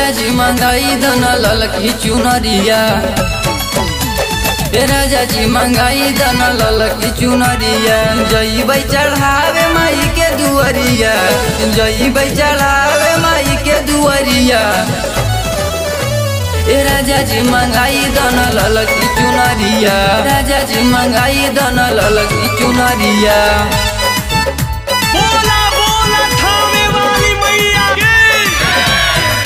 राजा जी मंगाई दन ललकी चुनरिया ए राजा जी मंगाई दन ललकी चुनरिया जईबै चढ़ावे माई के दुअरिया जईबै चढ़ावे माई के दुअरिया ए राजा जी मंगाई दन ललकी चुनरिया राजा जी मंगाई दन ललकी चुनरिया बोला बोला थामे वाली मैया की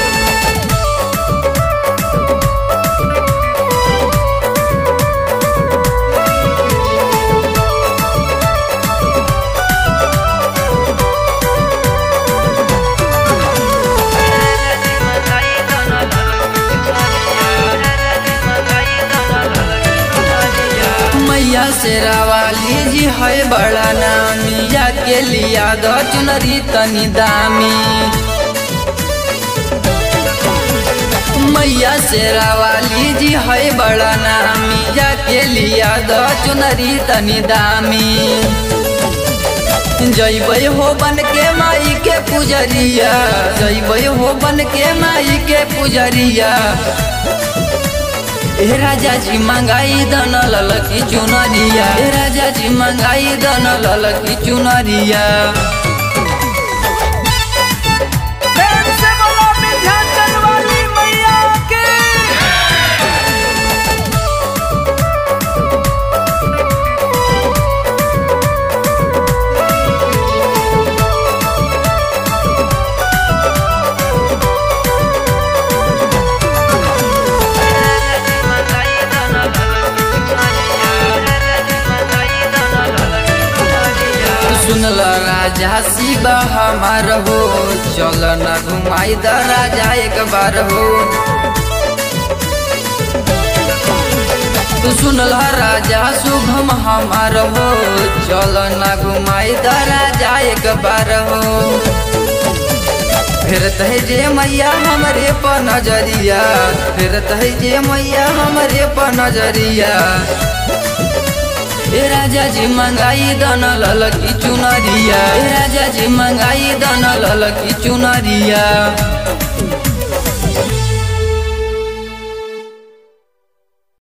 मैया शेरावाली जी है बड़ा नामी जाके लिया दो चुनरी तनी दामी मैया शेरावाली जी है बड़ा नामी जाके लिया दो चुनरी तनी दामी जैबै हो बन के माई के पुजरिया जैबै हो बन के माई के पुजरिया ए राजा जी मंगाई दन ललकी चुनरिया ए राजा जी मंगाई दन ललकी चुनरिया प्रेम से बोला विंध्याचल वाली मैया की सुनल राजा शिवा हमार हो चल न घुमाई द राजा एक बार हो सुनल राजा शुभम हमार हो चल न घुमाई द राजा एक बार हो फिर तह जे मैया हमरे पर नजरिया फिर तह जे मैया हमरे पर नजरिया ए राजा जी मंगाई दन ललकी चुनरिया ए राजा जी मंगाई दन ललकी चुनरिया